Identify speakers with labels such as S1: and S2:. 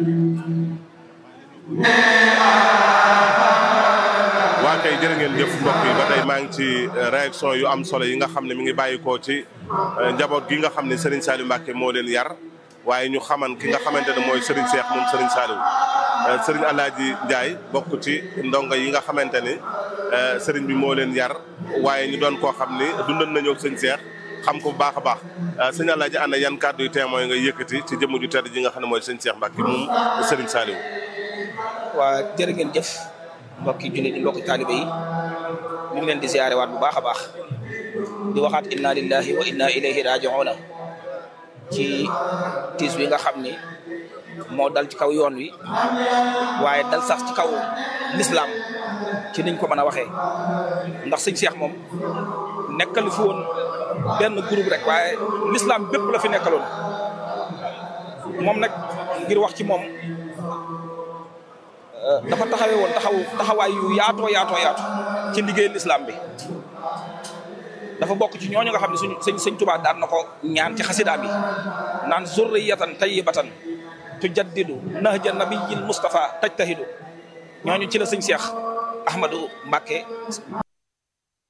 S1: waa kay jërë ngeen jëf mbokk yi ba tey maa ngi ci réaction yu am solo yi nga xam ne mi ngi bàyyikoo ci njaboot gi nga xam ne Serigne Saliou Mbacke moo leen yar waaye ñu xaman ki nga xamante ne mooy Serigne Cheikh moom Serigne Saliou Serigne Alaaji Ndiaye bokk ci ndongo yi nga xamante ni Serigne bi moo leen yar waaye ñu doon koo xam ni dundan nañoo ak sëñ Cheikh xam ko bu baax a baax sëñ Alaaji ana yan kàddu yu témoin nga yëkkati ci jëmm ju tedd ji nga xam ne mooy sëñ Cheikh Mbacke moom Serigne Saliou.
S2: waa jërë ngeen jëf mbokki jullit yi mbokki taalibe yi ñu ngi leen di ziare waat bu baax a baax di waxaat inna lillahi wa inna ilayhi raji'una ci tiis wi nga xam ni moo dal ci kaw yoon wi waaye dal sax ci kaw lislaam ci niñ ko mën a waxee ndax sëñ Cheikh moom nekkal fi woon benn groupe rek waaye lislaam bépp la fi nekkaloon moom nag ngir wax ci moom dafa taxawee woon taxaw taxawaay yu yaatoo yaatoo yaatu ci liggéeyal islam bi dafa bokk ci ñooñu nga xam ne suñu sëñ sëñ Tuubaa daan na ko ñaan ci xasidaam yi naan zurriyatan tayyibatan tujaddidu nahja nabiyil Mustafa tajtahidu ñooñu ci la sëñ Cheikh Ahmadou Mbacke